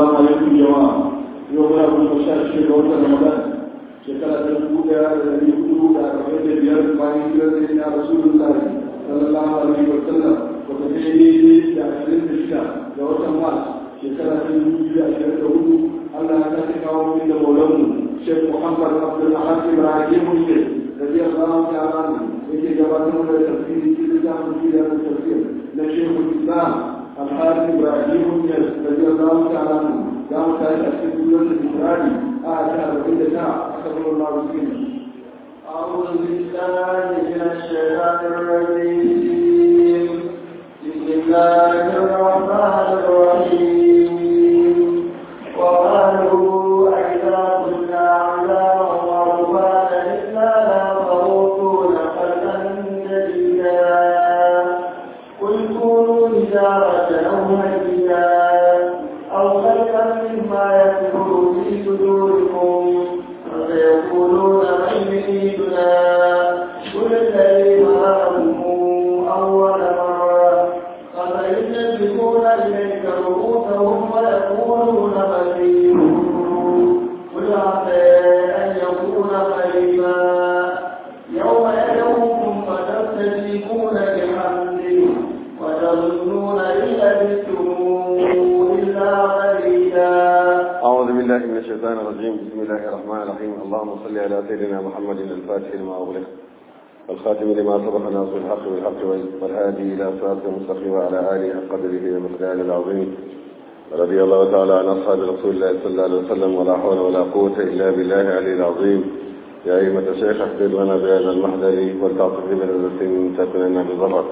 السلام عليكم جماعة يوم لا بد مشاهد شيء وقت رمضان شكرا تنبوك الذي يقولوا أربعين بيار باين إلى رسول الله صلى الله عليه وسلم وتفعيله لعشرين الشهر لوقت مارس شكرا تنبوك أشهر Allah ya ta kawo min da maulanmu Sheikh Muhammad Abdul Ahad Ibrahim Muslim radiyallahu ta'ala anhu yake gabatar da tafsiri cikin zamu da tafsir na Sheikh Islam Al-Hadi Ibrahim Muslim radiyallahu ta'ala anhu da mu ta yi cikin sunan Ibrahim a ta da ta sallallahu alaihi wasallam أعوذ بالله من الشيطان الرجيم بسم الله الرحمن الرحيم وقالوا أئذا كنا عذابا ورفاتا إنا لمبعوثون خلقا جديدا قل كونوا حجارة أو حديدا أو خلقا مما يكبر في صدوركم فسيقولون من يريدنا قل الذي خلقكم أول مرة فسينبئون إليك رؤوسهم ويقولون مزيد قل عسى أن يكون قريبا يوم يدعوكم فتستجيبون بحمده وتظنون إن لبثتم إلا قليلا أعوذ بالله من الشيطان الرجيم بسم الله الرحمن الرحيم اللهم صل على سيدنا محمد الفاتح لما أغلق الخاتم لما سبق ناصر الحق بالحق والهادي إلى صراط المستقيم وعلى آله حق قدره ومقداره العظيم رضي الله تعالى عن أصحاب رسول الله صلى الله عليه وسلم ولا حول ولا قوة إلا بالله العلي العظيم يا أيمة الشيخ احفظ لنا بهذا المحضر والتعطف من الذين تكون لنا بضرر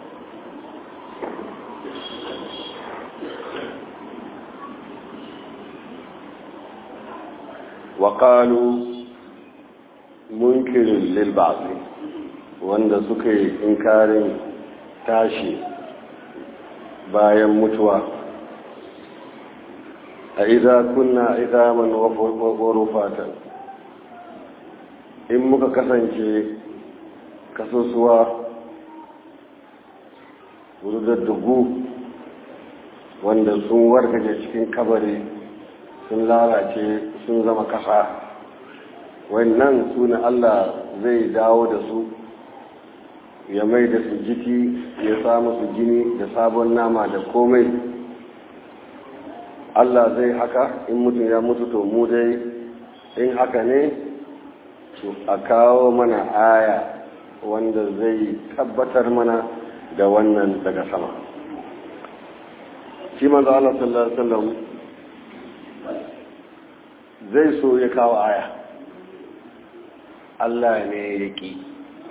وقالوا منكر للبعض wanda suka yi inkarin tashi bayan mutuwa a iza kunna izaman warufatan in muka kasance kasusuwa rudaddugu wanda sun wargaje cikin kabari sun lalace sun zama kasa wannan suna Allah zai dawo da su ya mai da su jiki ya samu su jini da sabon nama da komai Allah zai haka in mutum ya mutu to mu dai in haka ne to a kawo mana aya wanda zai tabbatar mana da wannan daga sama shi manzo Allah sallallahu alaihi wasallam zai so ya kawo aya Allah ne ya ƙi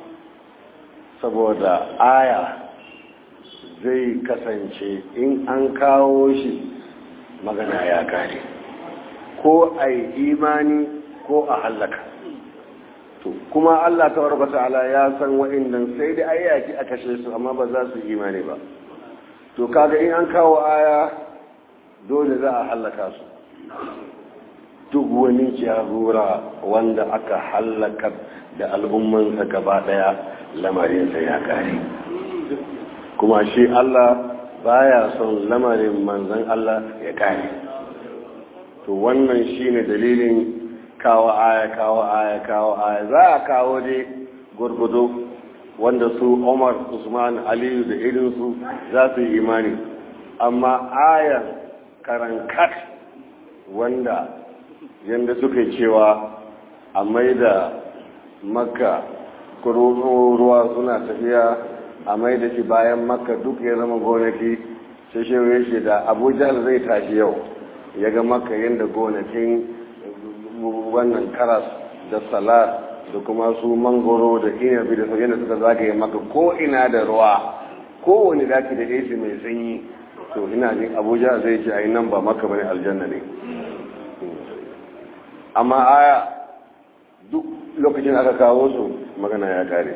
saboda aya zai kasance in an kawo shi magana ya kare ko a yi imani ko a hallaka to kuma Allah ta warba ta'ala ya san wa'indan sai da ayyaki a kashe su amma ba za su imani ba to kaga in an kawo aya dole za a hallaka su duk wani jagora wanda aka hallaka da al'ummansa gaba daya lamarinsa ya kare kuma shi Allah baya son lamarin manzan Allah ya kare to wannan shine dalilin kawo aya kawo aya kawo aya za a kawo dai gurgudu wanda su Umar Usman Aliyu da irinsu za su yi imani amma aya karankat wanda yadda suka cewa a mai da makka ruwa suna tafiya a mai da shi bayan makka duk ya zama gonaki sai shi ya ce da abuja zai tashi yau ya ga makka yadda gonakin wannan karas da salat da kuma su mangoro da inabi da yadda suka zagaye maka ko ina da ruwa kowane daki da AC mai sanyi to ina jin abuja zai ce a yi nan ba maka bane aljanna ne amma aya duk lokacin aka kawo su magana ya kare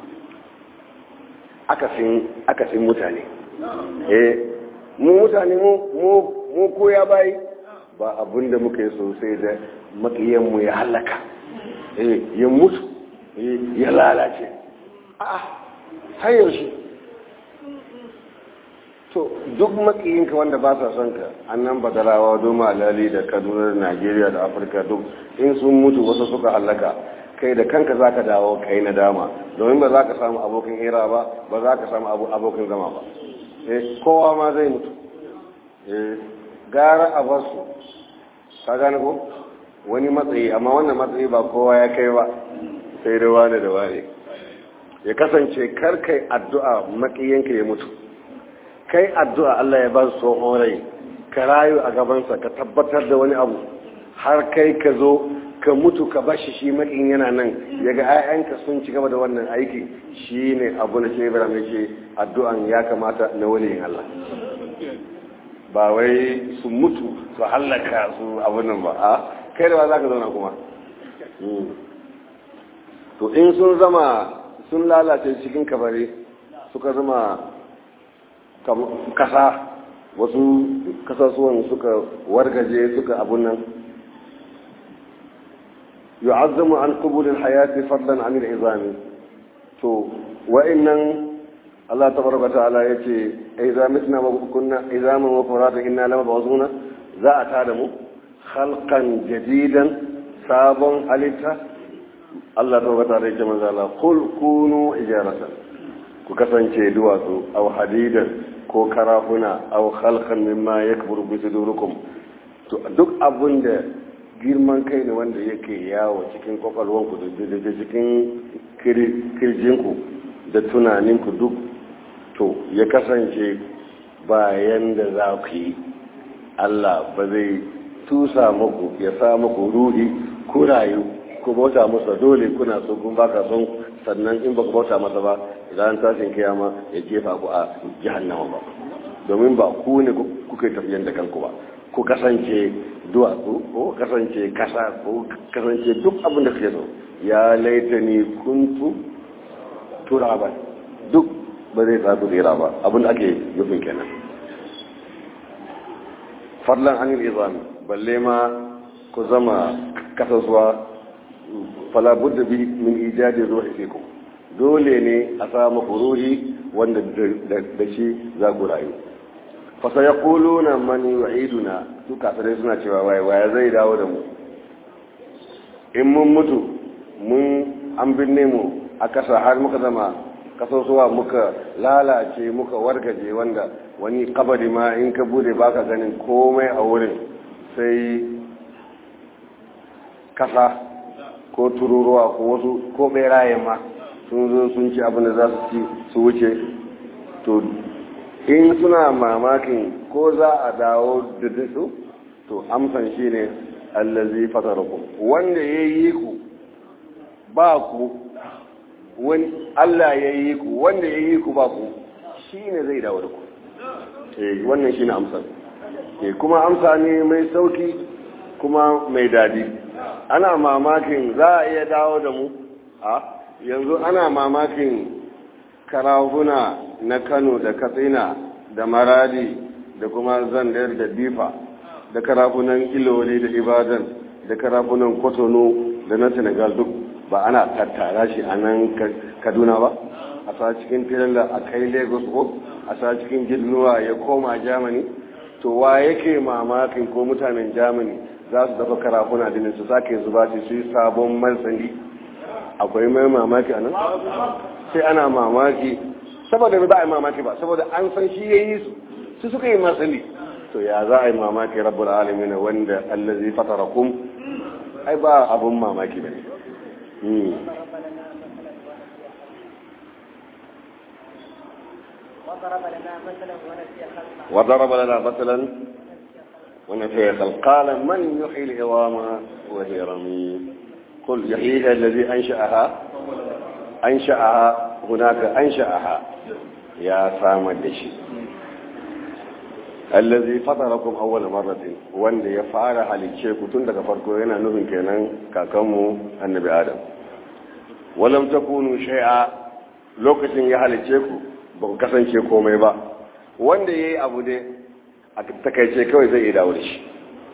akasin mutane eh mu mutane mu ko ya bayi ba abin da muka yi sosai da makiyanmu ya halaka eh ya mutu ya lalace a har yaushe to duk makiyinka wanda ba sa son ka annan badarawa doma alali da kaduna da najeriya da afirka duk in sun mutu wasu suka hallaka kai da kanka za ka dawo ka yi nadama domin ba za ka samu abokin hira ba ba za ka samu abokin zama ba kowa ma zai mutu gara a basu ka gane ko wani matsayi amma wannan matsayi ba kowa ya kai ba sai da wane da wane ya kasance karkai addu'a makiyanka ya mutu kai addu'a Allah ya ba su tsohon rai ka rayu a gabansa ka tabbatar da wani abu har kai ka zo ka mutu ka bashi shi makin yana nan ya ga ayyanka sun ci gaba da wannan aiki shi ne abu na shebara mai ce addu'an ya kamata na waliyin Allah ba wai su mutu su hallaka su abunan ba a kai da ba za ka zauna kuma to in sun zama sun lalace cikin kabari suka zama kasa wasu kasasuwan suka wargaje suka abunan yu'azzamu an qubulil hayati fadlan an al'izami to wa'annan Allah tabaraka ta'ala yace idza mitna wa kunna izaman wa furata inna lama ba'zuna za a tada mu khalqan jadidan sabon halitta Allah tabaraka ta'ala yace manzo Allah qul kunu ijaratan ku kasance duwatsu aw hadidan ko karafuna aw khalqan mimma yakburu bi sudurukum to duk abunda girman kai ne wanda yake yawo cikin kwakwalwanku da cikin kirjinku da tunaninku duk to ya kasance bayan da za ku yi Allah ba zai tusa muku ya sa muku ruhi ku rayu ku bauta masa dole kuna so kun baka son sannan in baka bauta masa ba idan tashin kiyama ya jefa ku a jahannama ba domin ba ku ne kuka tafiyan da kanku ba ku kasance duwatsu ko kasance kasa ko kasance duk abin da suke so ya laita ni kuntu turaba duk ba zai tsatu tsira ba abin da ake nufin kenan farlan an izami balle ma ku zama kasasuwa fala budda bi min ijadi ruhi fikum dole ne a samu ruhi wanda da shi za ku rayu fasa ya kulu na mani wa'iduna su kafirai suna cewa waye waye zai dawo da mu in mun mutu mun an binne mu a kasa har muka zama kasosuwa muka lalace muka wargaje wanda wani kabari ma in ka bude baka ganin komai a wurin sai kasa ko tururuwa ko wasu ko beraye ma sun zo sun ci abin da za su ci su wuce to in suna mamakin ko za a dawo da su to amsan shi ne allazi fatarakum wanda ya yi ku ba ku wani Allah ya yi ku wanda ya yi ku ba ku shi ne zai dawo da ku eh wannan shi ne amsan eh kuma amsa ne mai sauki kuma mai dadi ana mamakin za a iya dawo da mu a yanzu ana mamakin karahuna na kano da katsina da maradi da kuma zandar da difa da karafunan ilori da ibadan da karafunan kotono da na senegal duk ba ana tattara shi a nan kaduna ba a sa cikin tirala a kai lagos ko a sa cikin jirnuwa ya koma germany to wa yake mamakin ko mutanen germany za su dafa karafuna dinin su sake zuba su yi sabon mansandi akwai mai mamaki a nan sai ana mamaki saboda ba a yi mamaki ba saboda an san shi ya yi su su suka yi masali to ya za a yi mamaki rabbul alamin wanda allazi fatarakum ai ba abun mamaki bane وضرب لنا مثلا ونفي خلق قال من يحيي العظام وهي رميم قل يحييها الذي انشاها انشاها هناك انشاها يا سامد شيء allazi fatarakum awwal marratin wanda ya fara halicce ku tun daga farko yana nufin kenan kakanmu annabi adam walam takunu shay'a lokacin ya halicce ku ba ku kasance komai ba wanda yayi abu dai a takaice kawai zai dawo da shi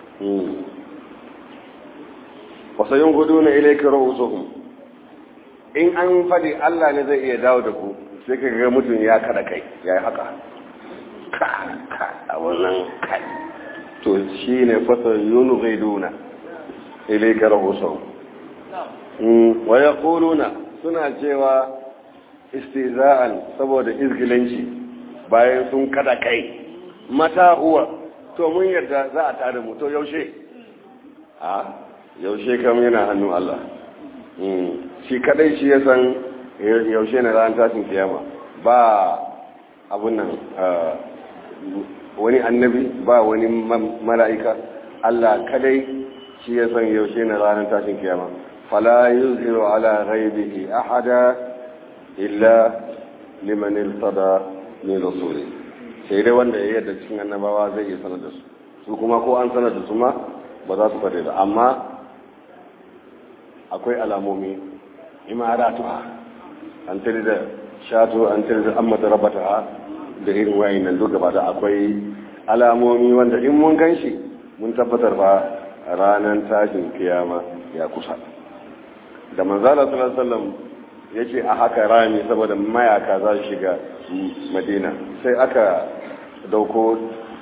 wa sayunquduna ilayka ru'usuhum in an fadi Allah ne zai iya dawo da ku sai ka ga mutum ya kada kai yayi haka a wannan kai to shi ne fasar yunu gaiduna ilaika rahusau wa ya suna cewa istiza'an saboda izgilanci bayan sun kada kai mata huwa to mun yadda za a tare mu to yaushe a yaushe kam yana hannun Allah shi kadai shi ya san yaushe na ran tashin kiyama ba abun nan wani annabi ba wani mala'ika Allah kadai shi ya san yaushe na ranar tashin kiyama fala yuzhiru ala ghaibihi ahada illa liman irtada min rasuli sai dai wanda ya yarda cikin annabawa zai iya sanar da su su kuma ko an sanar da su ma ba za su fade ba amma akwai alamomi imaratuha an tare da shato an tare da amma da rabata da irin wayin nan duka ba da akwai alamomi wanda in mun gan shi mun tabbatar ba ranar tashin kiyama ya kusa da manzala sallallahu alaihi wasallam yake a haka rami saboda mayaka za su shiga madina sai aka dauko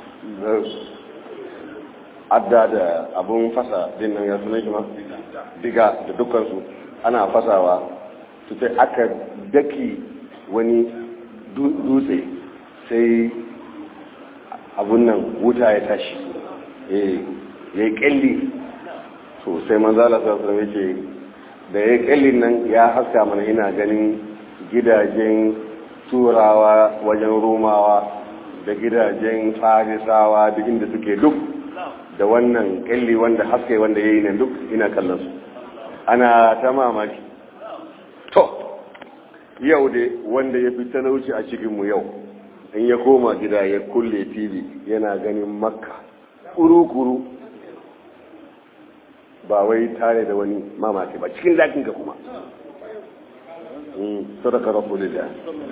adda da abun fasa din nan ya suna shi ma diga da dukkansu ana fasawa su sai aka daki wani dutse sai abun nan wuta ya tashi ya yi kyalli to sai manzala sassan ya ce da ya kyallin nan ya haska mana ina ganin gidajen turawa wajen romawa da gidajen farisawa duk inda suke duk da wannan kyalli wanda haske wanda ya yi nan duk ina kallon su ana ta mamaki to yau dai wanda ya fi talauci a cikinmu yau in ya koma gida ya kulle tv yana ganin makka kuru-kuru ba wai tare da wani mamaki ba cikin dakin ka kuma sadaka rasulullah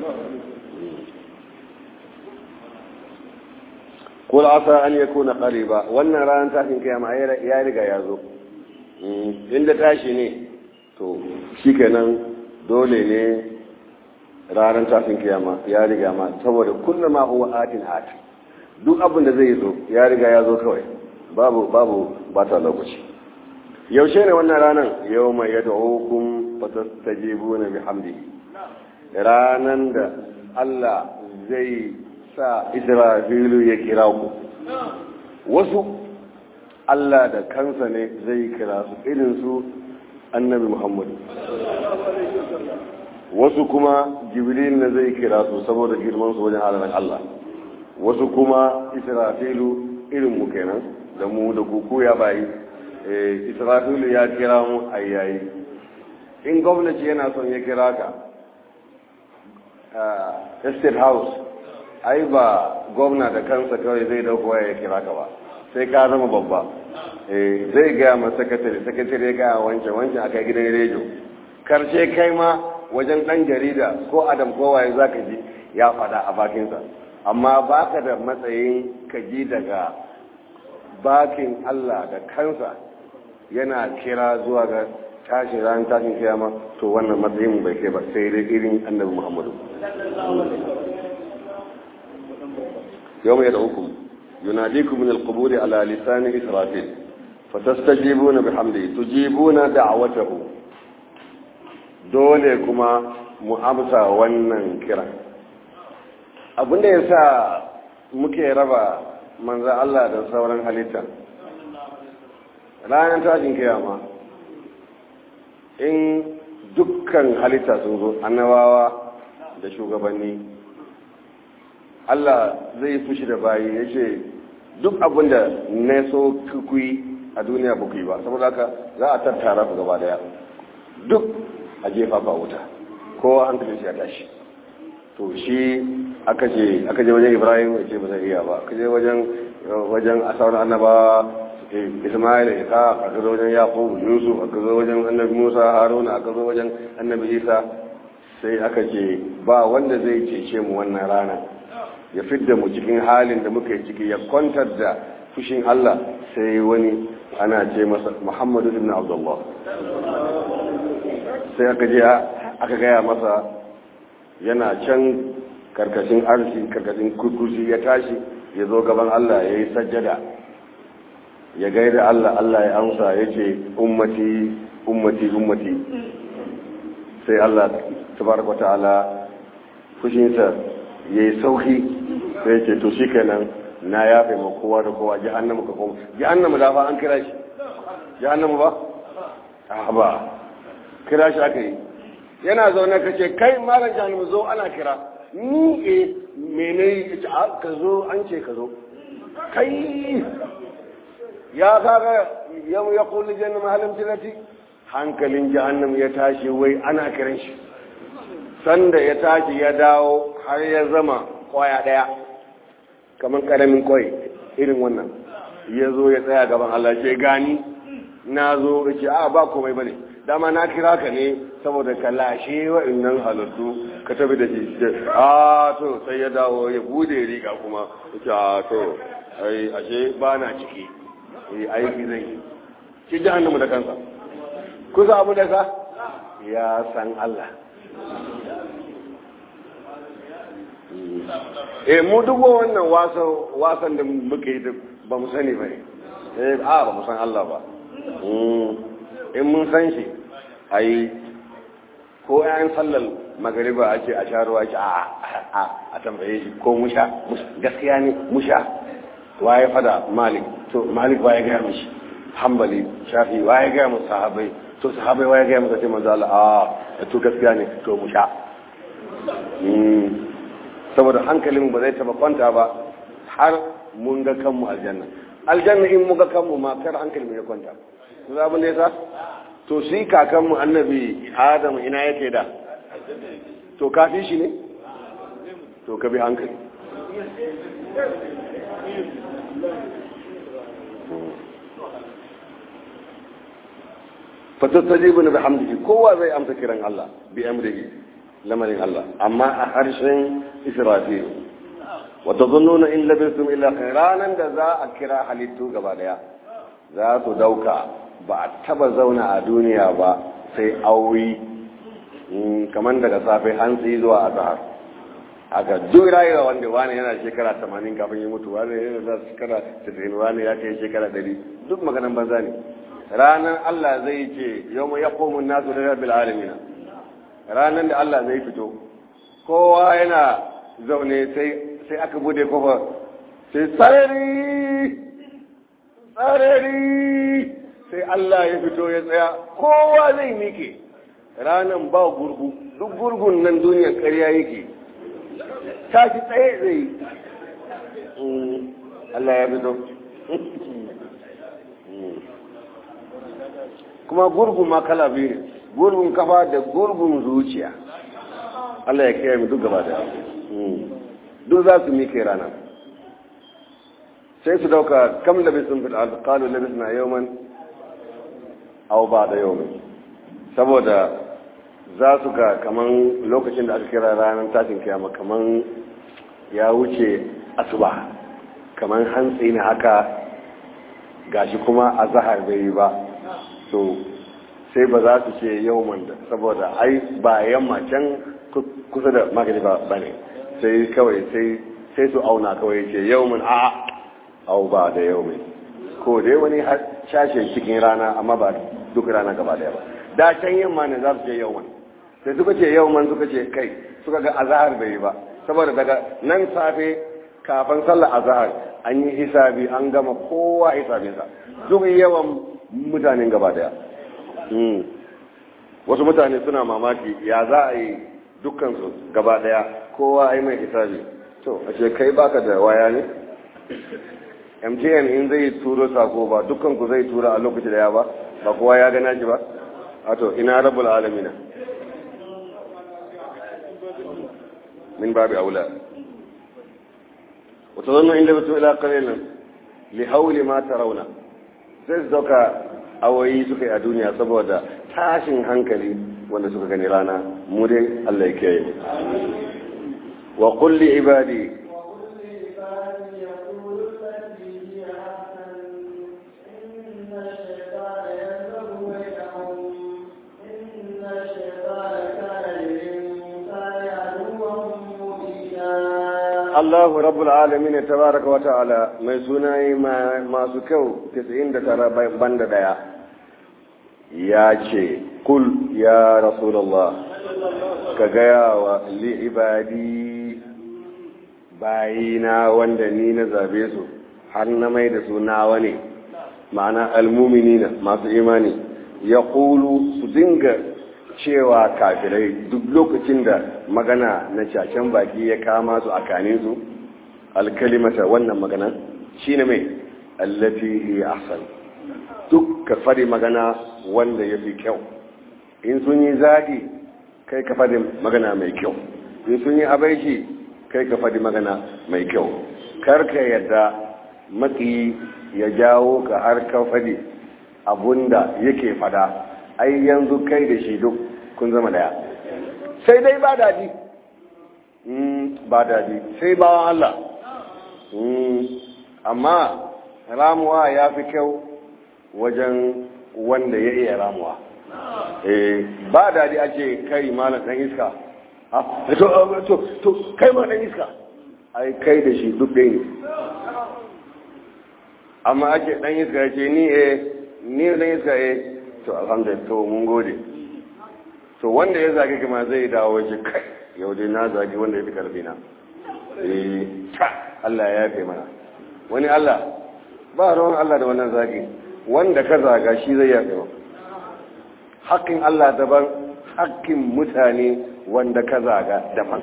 kul asa an yakuna qariba wannan ranar tashin kiyama ya riga ya zo inda tashi ne to shikenan dole ne ranar tashin kiyama ya riga ma saboda kullum ma huwa atin ati duk abin da zai zo ya riga ya zo kawai babu babu ba ta lokaci yaushe ne wannan ranar yau mai yadda hukum fatastajibu na bihamdihi ranan da Allah zai sa Isra'ilu ya kira ku wasu Allah da kansa ne zai kira su irin su annabi Muhammadu wasu kuma Jibril ne zai kira su saboda girman su wajen halarar Allah wasu kuma Isra'ilu irin mu kenan da mu da kuku ya bayi Isra'ilu ya kira mu ayyayi in gwamnati yana son ya kira ka state house ai ba gwamna da kansa kawai zai dauko ya kira ka ba sai ka zama babba zai gaya ma sakatare sakatare ya gaya wancan wancan aka gidan rediyo karshe kai ma wajen dan jarida ko adam kowaye za ka ji ya fada a bakinsa amma baka da matsayin ka ji daga bakin allah da kansa yana kira zuwa ga tashin ran tashin kiyama to wannan matsayin bai kai ba sai dai irin annabi muhammadu يوم يدعوكم يناديكم من القبور على لسان إسرافيل فتستجيبون بحمده تجيبون دعوته dole kuma mu amsa wannan kira abinda ya sa muke raba manzan Allah da sauran halitta ranar tashin kiyama in dukkan halitta sun zo annabawa da shugabanni Allah zai fushi da bayi ya ce duk abinda na so kukui a duniya ba ku yi ba saboda haka za a tattara ku gaba daya duk a jefa ba wuta kowa hankalin shi ya tashi to shi aka je aka je wajen Ibrahim ya ce ba zai iya ba aka je wajen wajen asawar annaba Ismail ya ka aka zo wajen Yaqub Yusuf aka zo wajen Annabi Musa Haruna aka zo wajen Annabi Isa sai aka ce ba wanda zai cece mu wannan rana ya fidda mu cikin halin da muka yi ciki ya kwantar da fushin Allah sai wani ana ce masa Muhammadu ibn Abdullah sai aka je aka gaya masa yana can karkashin arshi karkashin kurkushi ya tashi ya zo gaban Allah ya yi sajjada ya gaida Allah Allah ya amsa ya ce ummati ummati ummati sai Allah tabaraka ta'ala fushinsa ya yi sauki sai ya ce to shi kenan na yafe ma kowa da kowa jahannama ka koma jahannama da fa an kira shi jahannama ba a ba kira shi aka yi yana zaune ka ce kai malam jahannama zo ana kira ni e mene ya ce a ka zo an ce ka zo kai ya kaga yau ya kulli janna mahalin tilati hankalin jahannam ya tashi wai ana kiran shi sanda ya tashi ya dawo har ya zama kwaya daya kamar karamin kwai irin wannan ya zo ya tsaya gaban Allah ce gani na zo ya ce a ba komai bane dama na kira ka ne saboda ka lashe wa'annan halittu ka tafi da shi a to sai ya dawo ya bude riga kuma ya ce a to ai ashe ba na ciki yi aiki zai yi shi jihannamu da kansa kusa abu da sa ya san Allah eh mu duk wannan wasan da muke yi ba mu sani ba ne eh a ba mu san Allah ba in mun san shi a yi ko yayin sallar magariba a ce a sha ruwa ce a tambaye shi ko musha gaskiya ne musha waye fada malik to malik waye gaya mishi hambali shafi waye gaya musu sahabai to sahabai waye gaya musu sai manzo Allah a to gaskiya ne to mu sha saboda hankalin ba zai taba kwanta ba har mun ga kanmu aljanna aljanna in muga kanmu ma kar hankalin ya kwanta ku za abin da yasa to shi kakanmu annabi adam ina yake da to kafi shi ne to ka bi hankali fatattajibu na bihamdihi kowa zai amsa kiran Allah bi amrihi lamarin Allah amma a harshen israfil wa tazunnuna in labistum illa ranan da za a kira halittu gaba daya za su dauka ba a taba zauna a duniya ba sai auri kamar daga safe hantsi zuwa azhar haka duk rayuwa wanda wani yana shekara 80 kafin ya mutu wani yana da shekara 90 wani ya kai shekara 100 duk maganan banza ne ranar Allah zai ce yau mai yakomun nasu da rabbil alamina ranar da Allah zai fito kowa yana zaune sai aka bude kofa sai tsarari tsarari sai Allah ya fito ya tsaya kowa zai mike ranar ba gurgu duk gurgun nan duniyar ƙarya yake tashi tsaye zai Allah ya fito kuma gurgun ma kala biyu ne gurgun kafa da gurgun zuciya Allah ya kiyaye mu duk gaba da duk za su mike rana sai su dauka kam labisun fil ard qalu labisna yawman aw ba'da yawmin saboda za su ga kaman lokacin da aka kira ranar tashin kiyama kaman ya wuce asuba kaman hantsi ne haka gashi kuma azhar bai yi ba so sai ba za su ce yau da saboda ai ba yamma can kusa da magariba ba ne sai kawai sai su auna kawai ce yau mun a au ba da yau mai ko dai wani shashe cikin rana amma ba duk rana gaba daya ba da can yamma ne za su ce yau sai suka ce yau man suka ce kai suka ga azahar bai yi ba saboda daga nan safe kafin sallar azahar an yi hisabi an gama kowa hisabinsa duk yawan mutanen gaba daya wasu mutane suna mamaki ya za a yi dukkansu gaba daya kowa a yi mai hisabi to a ce kai baka da waya ne mtn in zai turo sako ba dukkanku zai tura a lokaci daya ba ba kowa ya gana shi ba a to ina rabul alamina min babu aula wata zannan inda batu ila kalilin li hauli ma tarawna sai su dauka awoyi suka yi a duniya saboda tashin hankali wanda suka gani rana mu dai Allah ya kiyaye wa kulli ibadi Allahu rabbul alamin tabaraka wa ta'ala mai sunaye masu kyau 99 banda daya ya ce kul ya rasulullah ka gaya wa li ibadi bayina wanda ni na zabe su har na mai da su nawa ne ma'ana almuminina masu imani ya kulu su dinga cewa kafirai duk lokacin da magana na cacen baki ya kama su a kane su alkalimata wannan magana shine mai allati hi ahsan duk ka fadi magana wanda ya fi kyau in sun yi zaɗi kai ka fadi magana mai kyau in sun yi abaici kai ka fadi magana mai kyau kar ka yadda maki ya jawo ka har ka fadi abunda yake fada ai yanzu kai da shi duk kun zama daya sai dai ba daɗi ba daɗi sai bawan Allah amma ramuwa ya fi kyau wajen wanda ya iya ramuwa ba daɗi ake kai malam ɗan iska to kai ma ɗan iska ai kai da shi duk ɗaya ne amma ake ɗan iska ya ce ni eh ni ɗan iska eh to alhamdulillah to mun gode to wanda ya zage kuma zai dawo shi kai yau dai na zage wanda ya fi karfi na eh ta Allah ya yafe mana wani Allah ba ruwan Allah da wannan zage wanda ka zaga shi zai yafe maka hakkin Allah daban hakkin mutane wanda ka zaga daban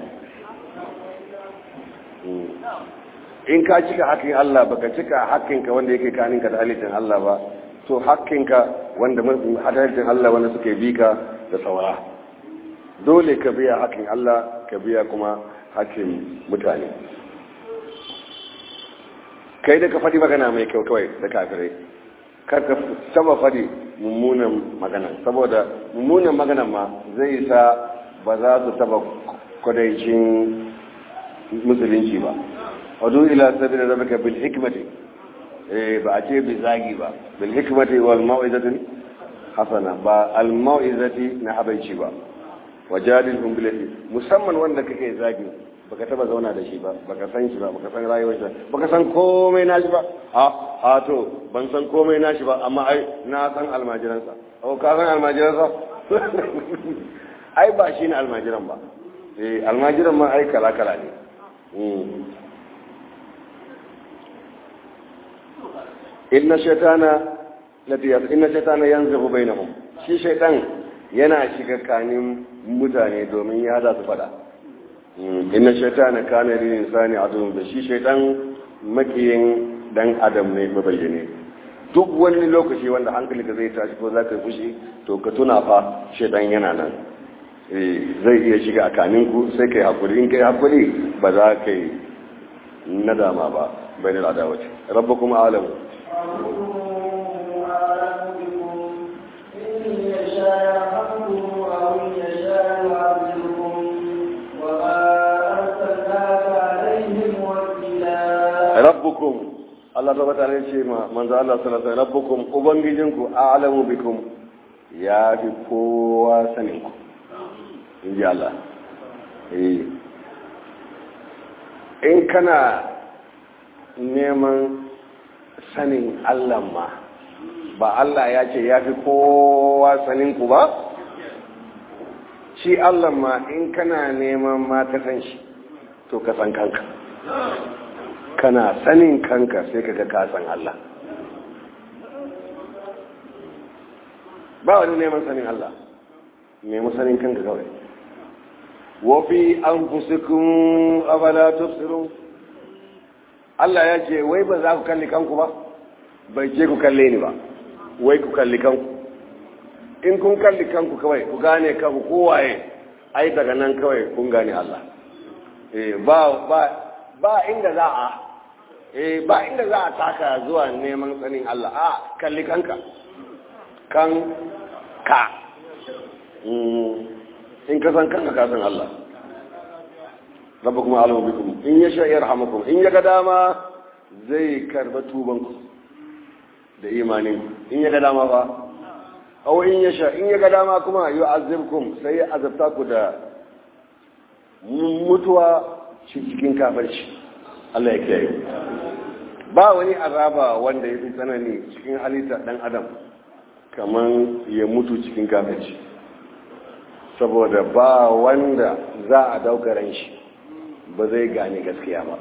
in ka cika hakkin Allah baka cika hakkinka wanda yake kaninka da halittar Allah ba to hakkinka wanda halittar Allah wanda suke bi ka da saura dole ka biya hakkin Allah ka biya kuma hakkin mutane kai da ka faɗi magana mai kyau kawai da kafirai kar ka saba faɗi mummunan magana saboda mummunan magana ma zai sa ba za su taba kwadaicin musulunci ba wadu ila sabi da rabaka bil hikmati ba a ce bi zagi ba bil hikmati wal mau'izatin hasana ba al mau'izati na habaici ba wajadil hum billati musamman wanda kake zagi baka taba zauna da shi ba baka san shi ba baka san rayuwar shi baka san komai nashi ba ha ha to ban san komai nashi ba amma ai na san almajiransa o ka san almajiransa ai ba shi ne almajiran ba eh almajiran ma ai kala kala ne inna shaytana latiya inna shaytana yanzughu bainahum shi shaytan yana shiga kanin mutane domin ya za su fada inna shaytana kana lil insani aduwwun da shi shaytan makiyin dan adam ne mabayyane duk wani lokaci wanda hankalinka zai tashi ko zaka fushi to ka tuna fa shaytan yana nan zai iya shiga a kaninku sai kai hakuri in kai hakuri ba za ka yi nadama ba bainal adawati rabbukum alamu rabbukum Allah ta bata ne ce ma manzo Allah sallallahu alaihi rabbukum ubangijinku a'lamu bikum ya fi kowa sanin ku in ji Allah eh in kana neman sanin Allah ma ba Allah ya ce ya fi kowa sanin ku ba shi Allah ma in kana neman ma ka san shi to ka san kanka kana sanin kanka sai ka ga kasan Allah ba wani neman sanin Allah nemi sanin kanka kawai wafi an fusikun abala tufsirun Allah ya ce wai ba za ku kalli kanku ba bai ce ku kalle ni ba wai ku kalli kanku in kun kalli kanku kawai ku gane kanku kowaye ai daga nan kawai kun gane Allah eh ba ba ba inda za a eh ba inda za a taka zuwa neman tsanin Allah a kalli kanka kan ka in ka san kanka ka san Allah rabbukum alamu bikum in yasha yarhamukum in yaga dama zai karba tubanku da imanin in yaga dama fa aw in yasha in yaga dama kuma yu'azzibkum sai ya azabta ku da mutuwa cikin kafirci Allah ya kiyaye ba wani azaba wanda ya fi tsanani cikin halitta dan adam kaman ya mutu cikin kafirci saboda ba wanda za a daukaran shi ba zai gane gaskiya ba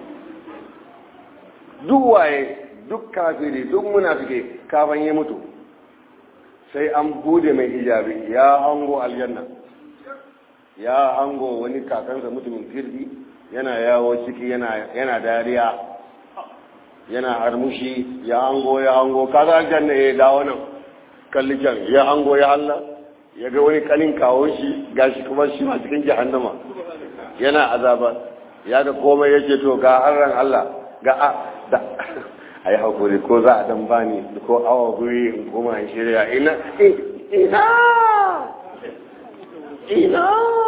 duk waye duk kafiri duk munafike kafin ya mutu sai an bude mai hijabi ya hango aljanna ya hango wani kakansa mutumin kirki yana yawo ciki yana dariya yana harmushi ya hango ya hango kaza aljanna ya dawo nan kalli can ya hango ya Allah ya ga wani kanin kawo shi gashi kuma shi ma cikin jahannama yana azaba ya ga komai yake to ga harran Allah ga a da a yi haƙuri ko za a dan bani ko awa guri in koma in shirya ina ina ina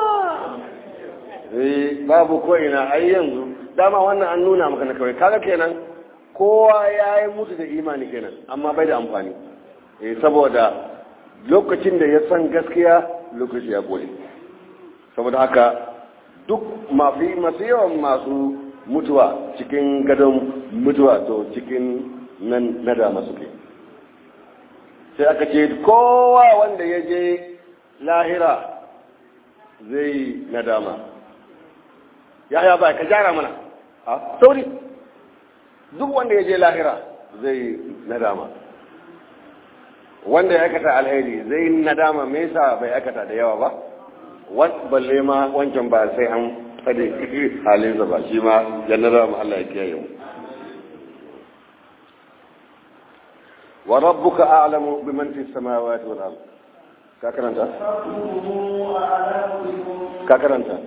babu ko ina ai yanzu dama wannan an nuna maka na kawai kaga kenan kowa ya yi mutu da imani kenan amma bai da amfani eh saboda lokacin da ya san gaskiya lokaci ya gode saboda haka duk mafi masu yawan masu mutuwa cikin gadon mutuwa to cikin nan nadama suke sai aka ce kowa wanda ya je lahira zai nadama ya ya ba ka jara mana a sauri duk wanda ya je lahira zai nadama wanda ya aikata alheri zai nadama me yasa bai aikata da yawa ba wat balle ma wancan ba sai an fade halinsa ba shi ma ya nadama Allah ya kiyaye mu wa rabbuka a'lamu biman fis samawati wal ard ka karanta ka karanta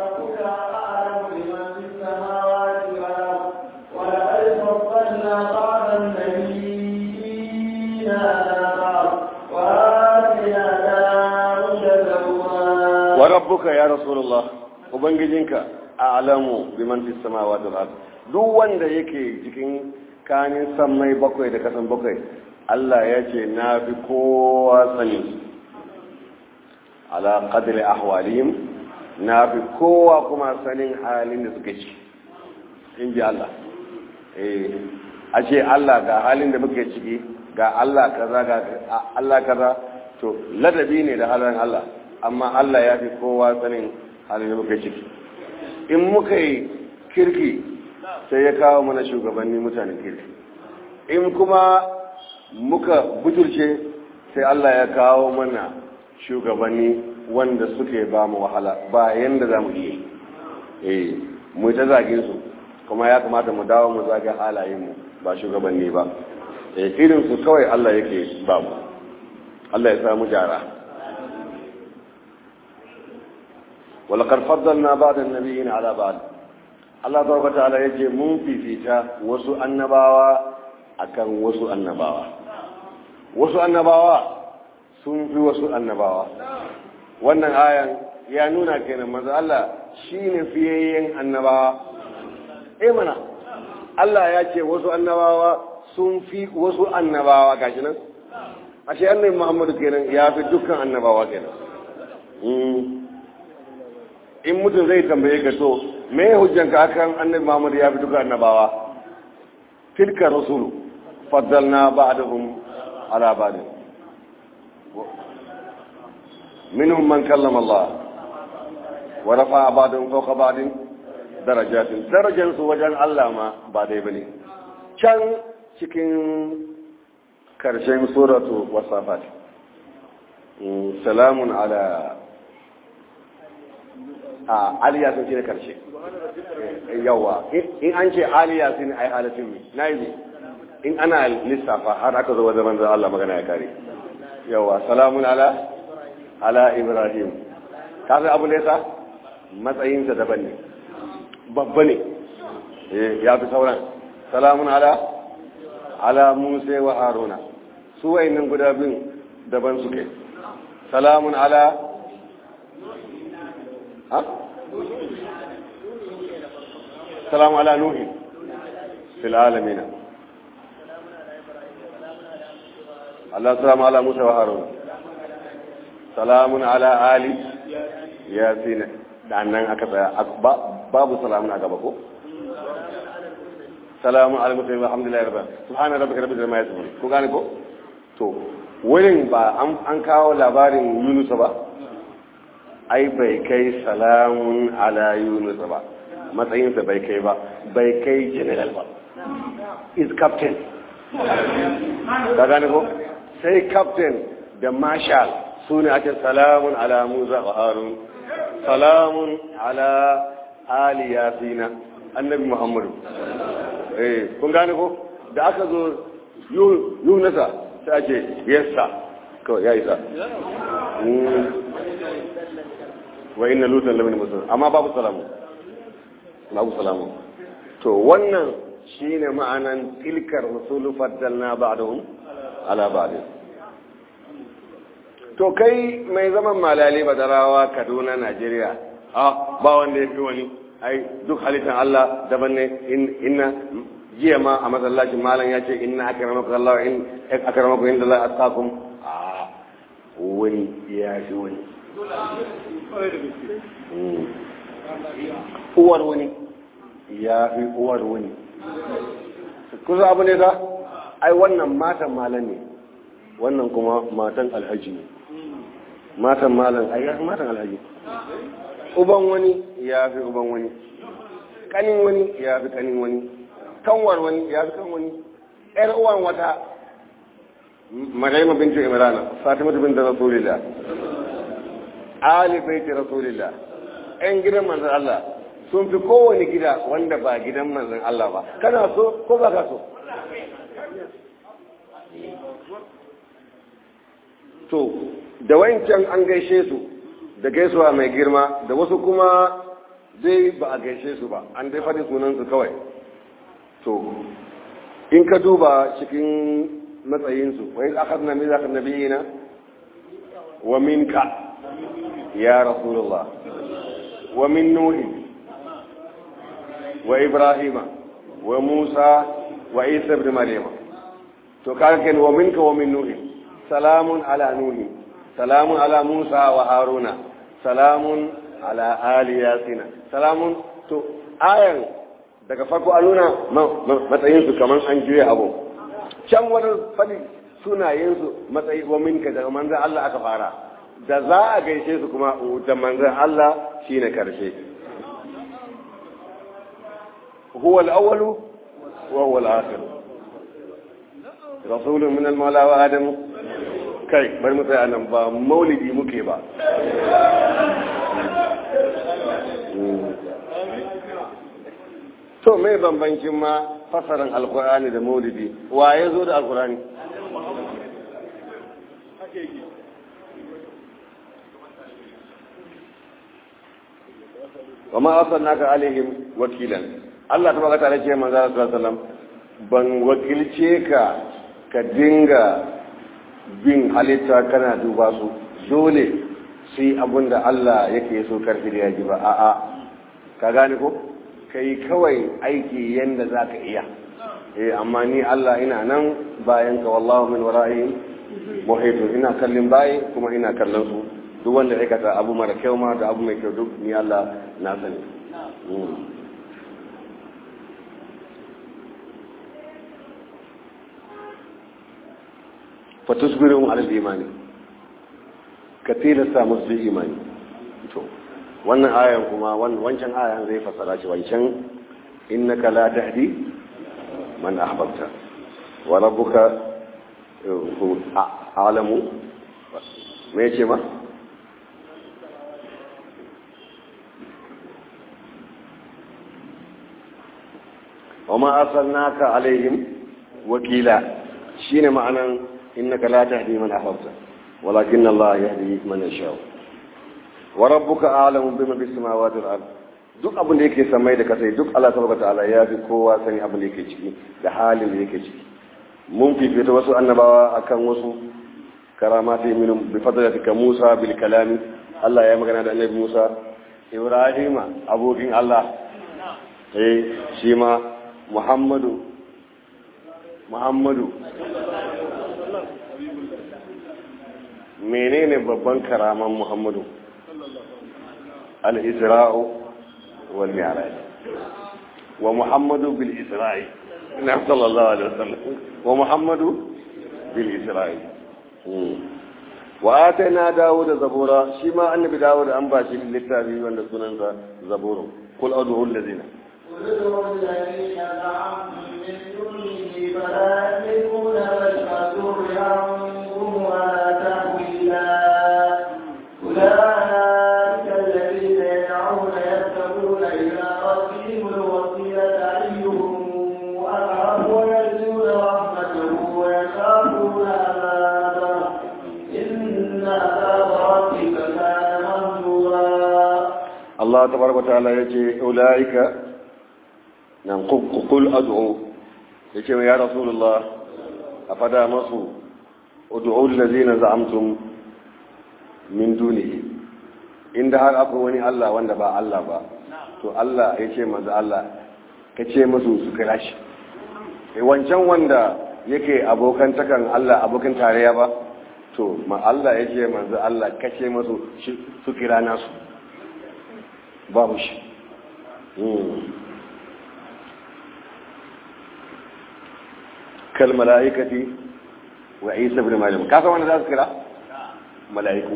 wa rabbuka ya rasulullah ubangijinka a'lamu biman fis samawati wal ard duk wanda yake cikin kanin sammai bakwai da kasan bakwai Allah ya ce na fi kowa sani ala qadri ahwalihim na fi kowa kuma sanin halin da suke ciki in ji Allah eh a ce Allah ga halin da muke ciki ga Allah kaza ga Allah kaza to ladabi ne da halin Allah amma Allah ya fi kowa sanin halin da muke ciki in muka yi kirki sai ya kawo mana shugabanni mutanen kirki in kuma muka butulce sai Allah ya kawo mana shugabanni wanda suke ba mu wahala ba yanda za mu yi eh mu ta zagin su kuma ya kamata mu dawo mu zage halayenmu ba shugabanni ba eh irin su kawai Allah yake ba mu Allah ya samu jara ولقد فضلنا بعض النبيين على بعض Allah tabaraka ta'ala yace mun fifita wasu annabawa akan wasu annabawa wasu annabawa sun fi wasu annabawa wannan ayan ya nuna kenan manzo Allah shine fiyayyen annabawa eh mana Allah ya ce wasu annabawa sun fi wasu annabawa gashi nan ashe annabi Muhammad kenan ya fi dukkan annabawa kenan in mutum zai tambaye ka so me hujjanka akan annabi Muhammad ya fi dukkan annabawa tilka rasulu faddalna ba'dahum ala ba'd منهم من كلم الله ورفع بعضهم فوق بعض درجات درجة وجن الله ما بعد بني كان cikin karshen suratu wasafat salamun ala a aliya sun ce da karshe yawa in an ce aliya sun ai halatin mi na yi in ana lissafa har aka zo zaman zan Allah magana ya kare yawa salamun ala ala ibrahim kafin abu ne sa matsayinsa daban ne babba ne ya fi sauran salamun ala ala musa wa haruna su wayannan guda bin daban suke salamun ala ha salamun ala nuhi fil alamina Allah salamu ala musa wa haruna salamun ala ali yasin da nan aka tsaya babu salamun a gaba ko salamun ala mursalin alhamdulillahi rabbil alamin subhana rabbika rabbil izzati amma yasifun ko gane ko to wurin ba an kawo labarin Yunus ba ai bai kai salamun ala Yunus ba matsayinsa bai kai ba bai kai general ba is captain ka gane ko sai captain da marshal su ne ake salamun ala musa wa harun salamun ala ali yasina annabi muhammadu eh kun gane ko da aka zo yunasa sai ake yassa kawai ya isa wa inna lutan lamin musulun amma babu salamu babu salamu to wannan shine ma'anan tilkar rusulu faddalna ba'dahum ala ba'd to kai mai zaman malali badarawa kaduna najeriya a ba wanda ya fi wani ai duk halittar allah daban ne inna jiya ma a masallacin malam ya ce inna akramakum allah in akramakum inda allah atqakum a wani ya fi wani uwar wani ya fi uwar wani kusa abu ne ta ai wannan matan malam ne wannan kuma matan alhaji ne matan malam ai ya fi matan alhaji uban wani ya fi uban wani kanin wani ya fi kanin wani kanwar wani ya fi kan wani ƴar uwan wata Maryama bintu Imrana Fatima bintu Rasulillah Ali baiti Rasulillah ƴan gidan manzon Allah sun fi kowane gida wanda ba gidan manzon Allah ba kana so ko ba ka so to da wancan an gaishe su da gaisuwa mai girma da wasu kuma dai ba a gaishe su ba an dai faɗi sunansu kawai to in ka duba cikin matsayinsu wai aka na mai zaka nabiyina wa minka ya rasulullah wa min nuhi wa ibrahima wa musa wa isa ibn maryama to kaga ken wa minka wa min nuhi salamun ala nuhi salamun ala musa wa haruna salamun ala ali yasina salamun to ayan daga farko an nuna matsayinsu kamar an juya abu can wani faɗi sunayensu matsayi wa minka daga manzan Allah aka fara da za a gaishe su kuma da manzan Allah shine karshe huwa al-awwalu wa huwa al-akhir rasulun min al-mawla wa adamu kai bari mu tsaya nan ba maulidi muke ba to mai bambancin ma fasaran alkur'ani da maulidi wa ya zo da alkur'ani wa ma arsalnaka alaihim wakilan Allah tabaraka ta'ala ce manzo sallallahu alaihi wasallam ban wakilce ka ka dinga bin halitta kana duba su dole sai abinda Allah yake so karfi da yaji ba a'a ka gane ko kai kawai aiki yanda zaka iya eh amma ni Allah ina nan bayan ka wallahu min wara'ihim muhitun ina kallin bayi kuma ina kallon su duk wanda aikata abu mara kyau ma da abu mai kyau duk ni Allah na sani fatusbirun alal imani ka tilasta musu imani to wannan ayan kuma wancan ayan zai fasara shi wancan innaka la tahdi man ahbabta wa rabbuka a'lamu me yace ma وما أرسلناك عليهم وكيلا شين معنى إنك لا تهدي من أحببت ولكن الله يهدي من يشاء وربك أعلم بما في السماوات والأرض duk abin da yake samai da kasai duk Allah tabaraka ta'ala ya fi kowa sani abin da yake ciki da halin da yake ciki mun fifita wasu annabawa akan wasu karamati min bi fadlatika Musa bil kalami Allah ya magana da annabi Musa Ibrahim abokin Allah eh shi ma Muhammadu Muhammadu menene babban karaman Muhammadu al-Isra'u wal Mi'raj wa Muhammadu bil Isra'i na sallallahu alaihi wasallam wa muhammadu bil isra'il wa atayna dawud zabura shi ma annabi dawud an ba shi littafi wanda sunansa zaburu kul ad'u allazina قل ادعوا الذين زعمتم من دونه فلا يملكون كشف ضر عنكم ولا تحويلا أولئك الذين يدعون يبتغون إلى ربهم الوسيلة أيهم أقرب ويرجون رحمته ويخافون عذابه إن عذاب ربك كان مهجورا Allah tabaraka wa ta'ala yace ulaika nan qul ad'u yace ya rasulullah afada masu ud'u allazina za'amtum min dunihi inda har akwai wani Allah wanda ba Allah ba to Allah yace manzo Allah kace musu su kira shi eh wancan wanda yake abokan takan Allah abokan tarayya ba to ma Allah yace manzo Allah kace musu su kira nasu babu shi kal mala'ikati wa isa ibn maryam ka san wanda za su kira mala'iku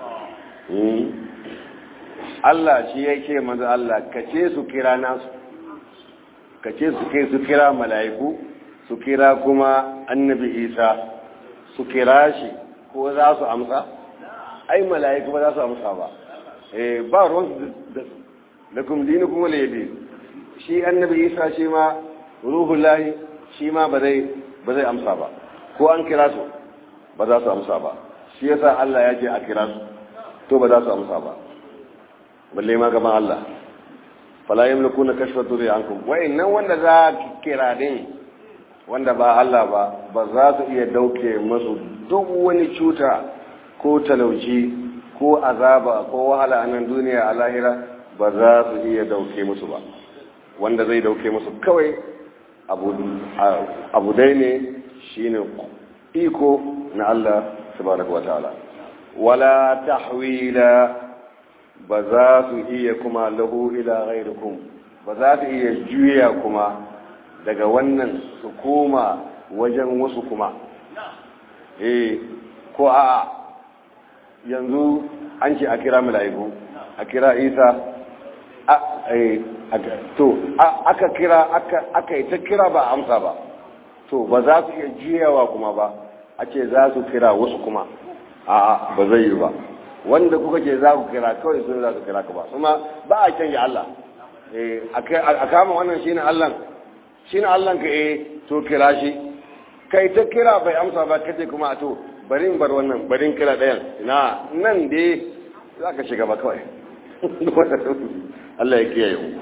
Allah shi yake manzo Allah kace su kira nasu kace su kai su kira mala'iku su kira kuma annabi Isa su kira shi ko za su amsa ai mala'iku ba za su amsa ba eh ba ruwan da lakum dinukum wala yadin shi annabi Isa shi ma ruhullahi shi ma ba zai ba zai amsa ba ko an kira su ba za su amsa ba shi yasa Allah ya ce a kira su to ba za su amsa ba balle ma gaban Allah fala yamlikuna kashfa durri ankum wa innan wanda za ki kira din wanda ba Allah ba ba za su iya dauke masu duk wani cuta ko talauci ko azaba ko wahala a nan duniya a lahira ba za su iya dauke musu ba wanda zai dauke musu kawai abu dai ne shine iko na Allah tabaraka wa ta'ala wala tahwila ba za su iya kuma lahu ila ghairukum ba za su iya juya kuma daga wannan su koma wajen wasu kuma eh ko a yanzu an ce a kira mala'iku a kira isa to aka kira aka yi ta kira ba amsa ba to ba za su iya juyawa kuma ba a ce za su kira wasu kuma a ba zai yi ba wanda kuka ce za ku kira kawai sun za su kira ka ba kuma ba a canja Allah a kama wannan shine Allah shine Allah ka eh to kira shi kai ta kira bai amsa ba kace kuma a to bari bar wannan bari kira ɗayan na nan dai za ka shiga ba kawai Allah ya kiyaye mu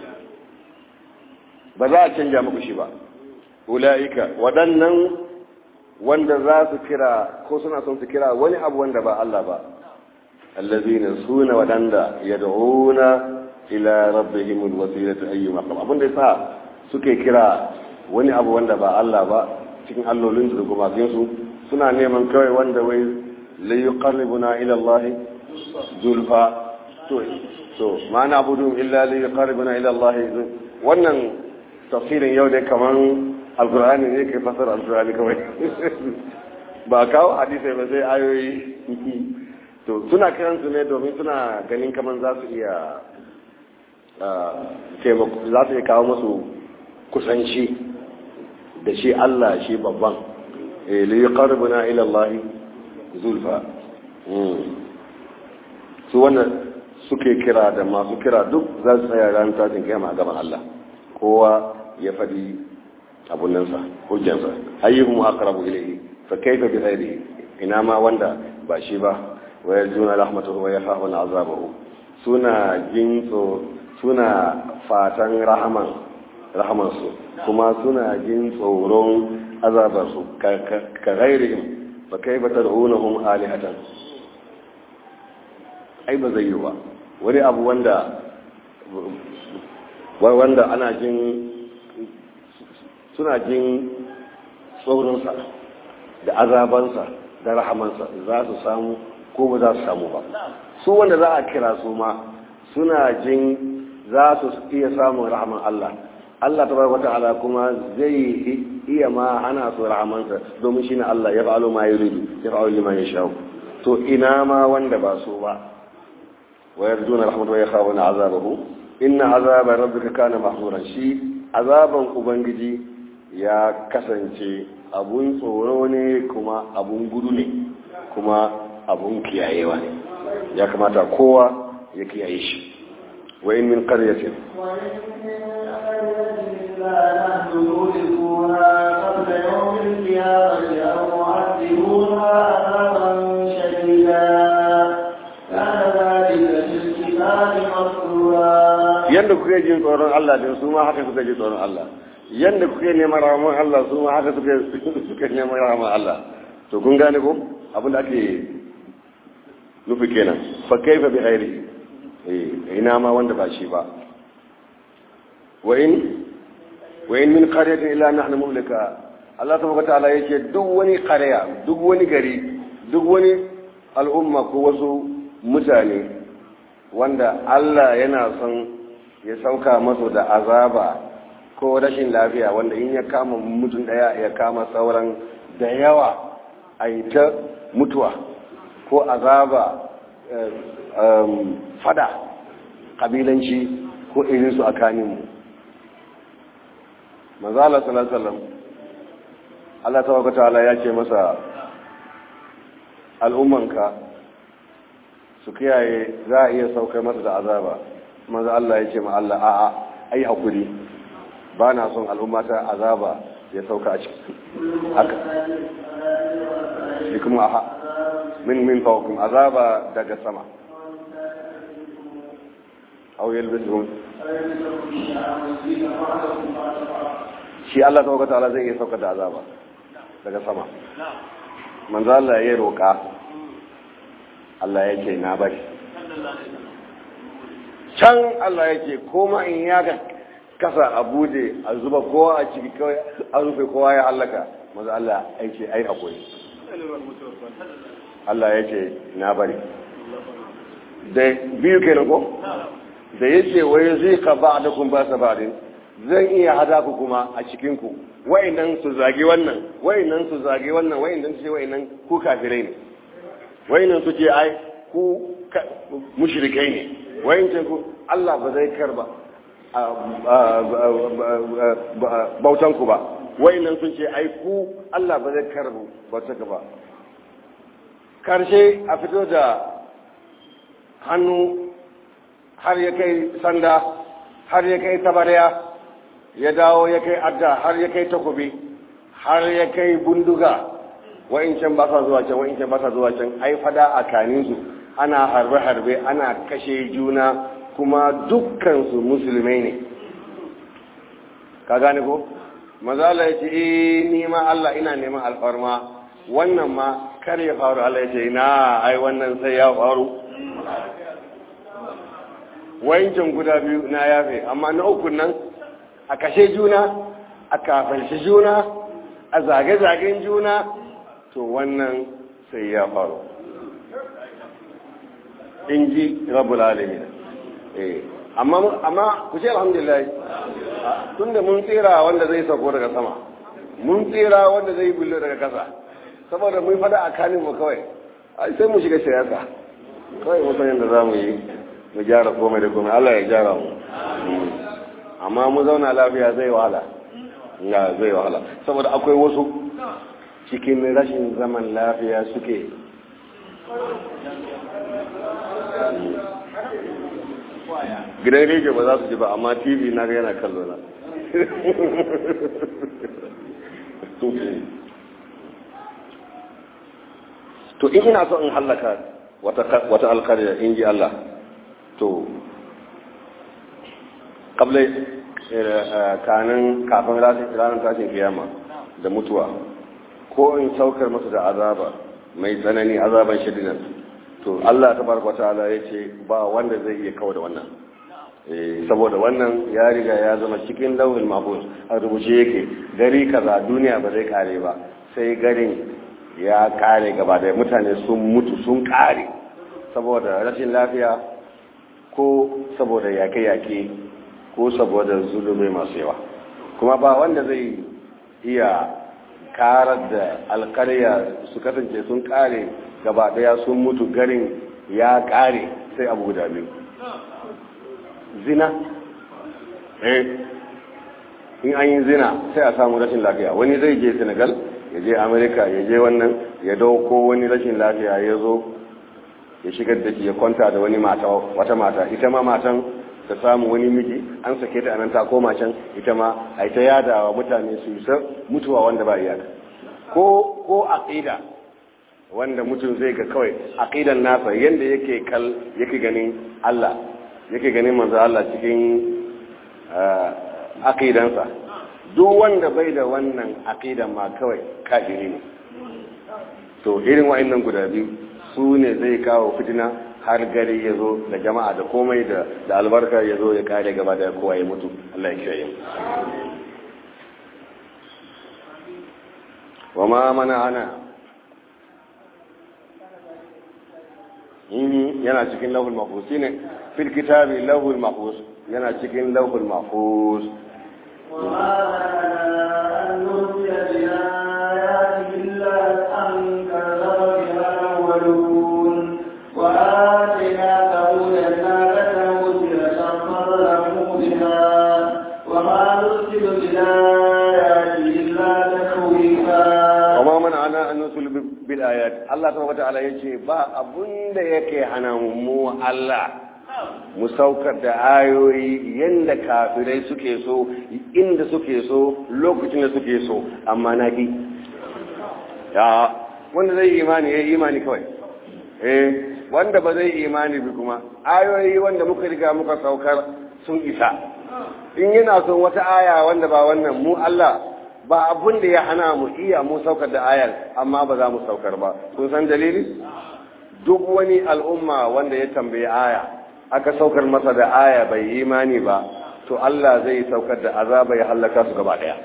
ba za a canja muku shi ba ula'ika waɗannan wanda za su kira ko suna son su kira wani abu wanda ba Allah ba allazina suna waɗanda yad'una ila rabbihim alwasilata ayyuma aqrab abinda yasa suke kira wani abu wanda ba Allah ba cikin allolin su da gumakin su suna neman kawai wanda wai la yuqarribuna ila Allah zulfa to to ma na abudu illa li yuqarribuna ila Allah wannan tafsirin yau dai kaman alqur'ani ne ke fasar alqur'ani kawai ba kawo hadisi ba sai ayoyi to suna kiran su ne domin suna ganin kaman za su iya taimako za su iya kawo musu kusanci da shi Allah shi babban li yuqarribuna ila Allah zulfa su wannan suke kira da masu kira duk za su tsaya ran tashin kiyama a gaban Allah kowa ya faɗi abunansa hujjansa ayyuhum aqrabu ilayhi fa kayfa bi ghairihi ina ma wanda ba shi ba wa yarjuna rahmatahu wa yakhafuna azabahu suna jinso suna fatan rahaman rahamansu kuma suna jin tsoron azabarsu ka ghairihim fa kayfa tad'unahum alihatan ai ba zai yi ba wani abu wanda wanda ana jin suna jin tsoronsa da azabansa da rahamansa za su samu ko ba za su samu ba su wanda za a kira su ma suna jin za su iya samun rahaman Allah Allah tabaraka ta'ala kuma zai iya ma hana su rahamansa domin shine Allah ya fa'alu ma yuridu ya fa'alu liman yasha to ina ma wanda ba so ba wa yarjuna rahmatu wa yakhafuna azabahu inna azaba rabbika kana mahzuran shi azaban ubangiji ya kasance abun tsoro ne kuma abun gudu ne kuma abun kiyayewa ne ya kamata kowa ya kiyaye shi wa in min qaryatin نحن نهلكوها قبل يوم القيامة أو معذبوها عذابا شديدا كان ذلك في الكتاب مسطورا yanda kuke jin tsoron Allah din su ma haka suka ji tsoron Allah yanda kuke neman rahman Allah su ma haka suke suke neman rahman Allah to kun gane ko abin da ake nufi kenan fa kaifa bi ghairi eh ina ma wanda ba shi ba wa in wa in min qaryatin illa nahnu muhlika Allah tabaraka ta'ala yake duk wani qarya duk wani gari duk wani al'umma ko wasu mutane wanda Allah yana son ya sauka masu da azaba ko rashin lafiya wanda in ya kama mutum daya ya kama sauran da yawa a yi ta mutuwa ko azaba fada kabilanci ko irinsu a kaninmu manzala salasalam Allah ta wakata ala ya ce masa al'ummanka su kiyaye za a iya saukar masa da azaba manzo Allah ya ce ma Allah a'a ai hakuri ba na son al'ummata azaba ya sauka a ciki haka shi kuma aha min min fawqum azaba daga sama aw yalbisuhum shi Allah tabaraka ta'ala zai iya sauka da azaba daga sama manzo Allah ya roƙa Allah yake na bari can Allah yake koma in ya ga kasa a bude a zuba kowa a ciki kawai a rufe kowa ya hallaka maza Allah yake ai akwai Allah yake na bari da biyu kenan ko da yace wai zai ka ba da kun ba sa badin zan iya hada ku kuma a cikin ku wayannan su zage wannan wayannan su zage wannan wayannan su ce wayannan ku kafirai ne wayannan su ce ai ku mushrikai ne wayancan ku Allah ba zai karba bautan ku ba wayannan sun ce ai ku Allah ba zai karbu bautan ku ba karshe a fito da hannu har ya kai sanda har ya kai tabarya ya dawo ya kai adda har ya kai takobi har ya kai bunduga wa'incan ba sa zuwa can wa'incan ba sa zuwa can ai fada a kaninsu ana harbe-harbe ana kashe juna kuma dukkansu musulmai ne ka gane ko mazala ya ce eh ni ma Allah ina neman alfarma wannan ma kar ya faru Allah ya ce na ai wannan sai ya faru wa'incan guda biyu na yafe amma na uku nan a kashe juna a kafanshi juna a zage-zagen juna to wannan sai ya faru in ji rabbul alamin eh amma amma ku ce alhamdulillah tunda mun tsira wanda zai sauko daga sama mun tsira wanda zai bullo daga kasa saboda mun fada a kanin mu kawai ai sai mu shiga siyasa kawai mu san yadda za mu yi mu gyara komai da komai Allah ya gyara mu amma mu zauna lafiya zai wahala ya zai wahala saboda akwai wasu cikin rashin zaman lafiya suke gidan rediyo ba za su ji ba amma tv na ga yana kallo na to in ina so in hallaka wata alkarya in ji Allah to kablai kanin kafin ranar tashin kiyama da mutuwa ko in saukar masu da azaba mai tsanani azaban shadidan to Allah ta barka ta'ala ya ce ba wanda zai iya kawo da wannan saboda wannan ya riga ya zama cikin lauhin mahfuz a rubuce yake gari kaza duniya ba zai kare ba sai garin ya kare gaba da mutane sun mutu sun kare saboda rashin lafiya ko saboda yake-yake ko saboda zulumi masu yawa kuma ba wanda zai iya karar da alkarya su kasance sun kare gaba daya sun mutu garin ya kare sai abu guda biyu zina eh in an yi zina sai a samu rashin lafiya wani zai je senegal ya je amerika ya je wannan ya dauko wani rashin lafiya ya zo ya shigar da shi ya kwanta da wani mata wata mata ita ma matan ta samu wani miji an sake ta anan ta koma can ita ma a ta yada wa mutane su yi mutuwa wanda ba iyaka ko ko aqida wanda mutum zai ga kawai aqidan nasa yanda yake kal yake ganin Allah yake ganin manzo Allah cikin aqidansa duk wanda bai da wannan aqidan ma kawai kafiri ne to irin wa'annan guda biyu su ne zai kawo fitina har gari ya zo da jama'a da komai da albarka ya zo ya kare gaba da kowa ya mutu Allah ya kiyaye wa ma mana ana yana cikin lauhul mahfuz shine fil kitabi lauhul mahfuz yana cikin lauhul mahfuz وما لنا أن نرسل بآيات إلا أن كذب بها الأولون وآتينا ثمود الناقة مبصرة فظلموا بها وما نرسل بالآيات إلا تخويفا وما منعنا أن نرسل بالآيات الله سبحانه وتعالى يجي با أبن yake hana mu Allah mu saukar da ayoyi yadda kafirai suke so inda suke so lokacin da suke so amma na ki ya wanda zai imani ya imani kawai eh wanda ba zai imani bi kuma ayoyi wanda muka riga muka saukar sun isa in yana son wata aya wanda ba wannan mu Allah ba abun da ya hana mu iya mu saukar da ayar amma ba za mu saukar ba kun san dalili duk wani al'umma wanda ya tambayi aya aka saukar masa da aya bai yi imani ba to Allah zai saukar da azaba ya halaka su gaba daya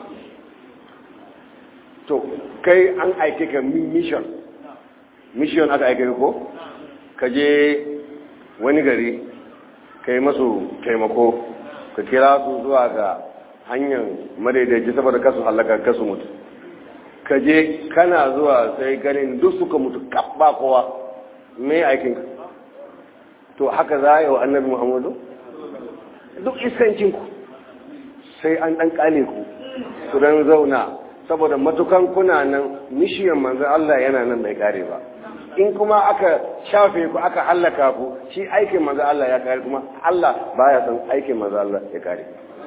to kai an aike ka mission mission aka aike ko ka je wani gari kai masu taimako ka kira su zuwa ga hanyar madaidaici saboda kasu halaka kasu mutu ka je kana zuwa sai ganin duk suka mutu kabba kowa me aikinka to haka za a yi wa annabi muhammadu duk iskancinku sai an ɗan ƙale ku su dan zauna saboda matukan kuna nan mishiyan manzan Allah yana nan bai kare ba in kuma aka shafe ku aka hallaka ku shi aikin manzan Allah ya kare kuma Allah baya son aikin manzan Allah ya kare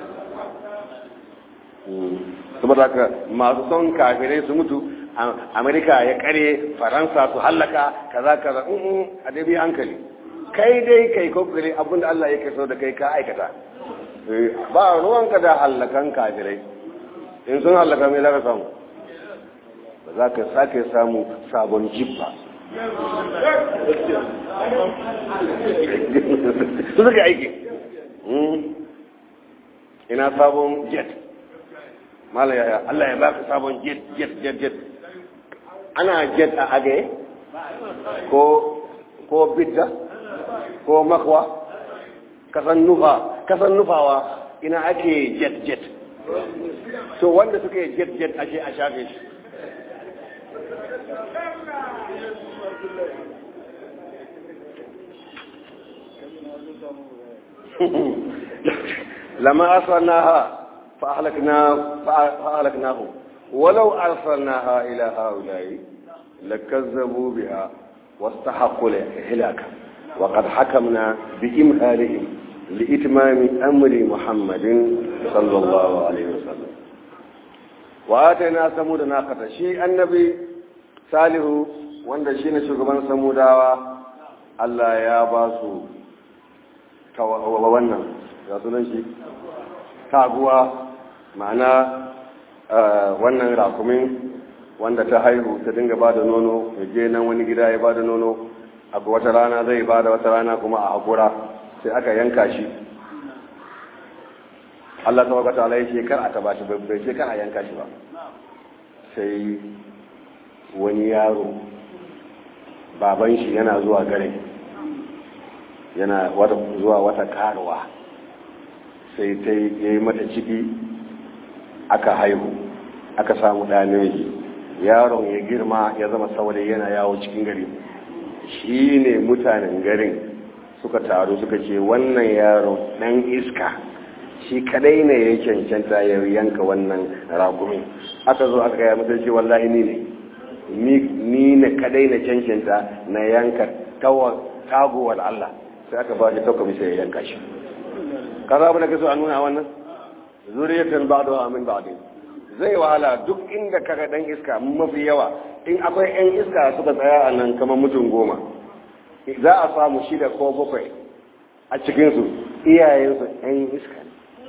saboda haka masu son kafirai su mutu amerika ya kare faransa su hallaka kaza kaza a dai hankali kai dai kai kokari abinda Allah yake so da kai ka aikata ba ruwanka da hallakan kafirai in sun hallaka mai za ka samu ba za ka sake samu sabon jibba su suka aiki ina sabon jet mala yaya Allah ya baka sabon jet jet jet jet ana jet a agaye ko ko bidda ko makwa kasan nufa kasan nufawa ina ake jet jet to wanda suka yi jet jet ake a shafe shi لما أرسلناها فأهلكنا فأهلكناهم ولو أرسلناها إلى هؤلاء لكذبوا بها واستحقوا الهلاك وقد حكمنا بإمهالهم لإتمام أمر محمد صلى الله عليه وسلم وآتينا ثمود ناقة شيء النبي صالح wanda shi ne shugaban samudawa Allah ya ba su wannan ya sunan shi taguwa ma'ana wannan rakumin wanda ta haihu ta dinga ba da nono ya je nan wani gida ya ba da nono akwai wata rana zai ba da wata rana kuma a hakura sai aka yanka shi Allah ta wakata ala ya shekar a taba shi bai shekar a yanka shi ba sai wani yaro baban shi yana zuwa gare yana zuwa wata karuwa sai ta yi mata ciki aka haihu aka samu ɗa namiji yaron ya girma ya zama saurayi yana yawo cikin gari shi ne mutanen garin suka taru suka ce wannan yaron ɗan iska shi kadai ne ya cancanta ya yanka wannan rakumin aka zo aka gaya masa ce wallahi ni ne ni ne kadai na cancanta na yanka tagowar Allah sai aka ba shi takwami sai ya yanka shi kaza abu da kaso a nuna wannan zuriyatan ba'da amin ba'din zai wahala duk inda kaga dan iska mafi yawa in akwai yan iska suka tsaya a nan kamar mutum goma za a samu shida ko bakwai a cikinsu iyayensu yan iska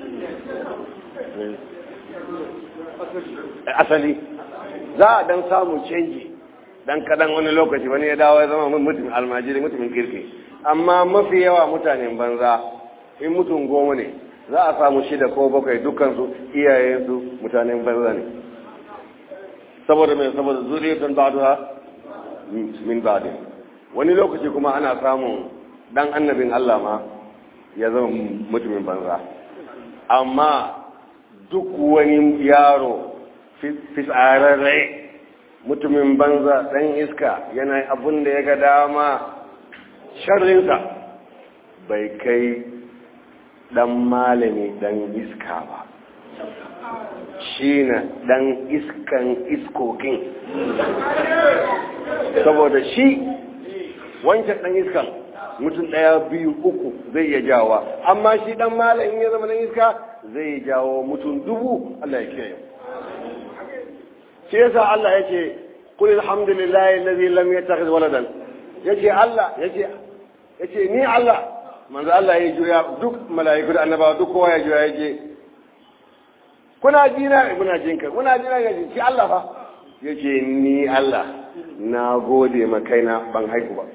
asali za a dan samu canji dan kadan wani lokaci wani ya dawo ya zama mutum almajiri mutumin kirki amma mafi yawa mutanen banza in mutum goma ne za a samu shida ko bakwai dukansu iyayensu mutanen banza ne saboda mai saboda zuriyatun ba'duha min ba'din wani lokaci kuma ana samun dan annabin Allah ma ya zama mutumin banza amma duk wani yaro fitsararre mutumin banza dan iska yana abun da ya ga dama sharrinsa bai kai dan malami dan iska ba shi na dan iskan iskokin saboda shi wancan dan iskan mutum daya biyu uku zai iya jawa amma shi dan malami ya zama dan iska zai jawo mutum dubu Allah ya kiyaye shi yasa Allah yake qul alhamdulillahi alladhi lam yattakhidh waladan yace Allah yace yace ni Allah manzo Allah ya juya duk mala'iku da annabawa duk kowa ya juya yace kuna jina muna jinka muna jina ga shi Allah fa yace ni Allah na gode ma kaina ban haihu ba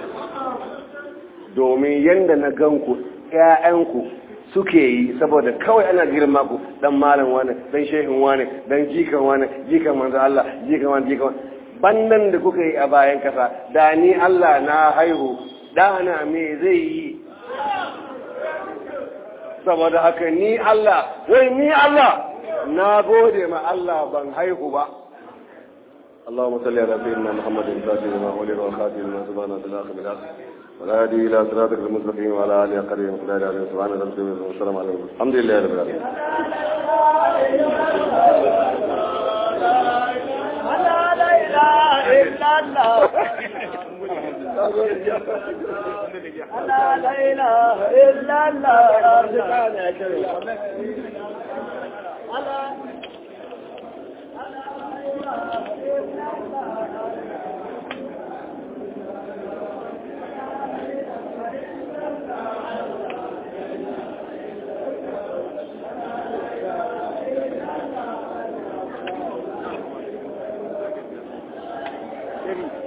domin yanda na ganku ƴaƴanku suke yi saboda kawai ana girma ku dan malam wani dan shehin wani dan jikan wani jikan manzo Allah jikan wani jikan wani bannan da kuka yi a bayan kasa da ni Allah na haihu dana me zai yi saboda haka ni Allah wai ni Allah na gode ma Allah ban haihu ba اللهم صل على سيدنا محمد الفاتح لما ولد والخاتم لما سبحانه وتعالى بالحق ولا هدي الى صراطك المستقيم وعلى اله قدير وقدر عليه سبحان ربك والسلام عليكم الحمد لله رب العالمين لا اله الا الله لا لا اله الا الله Thank you.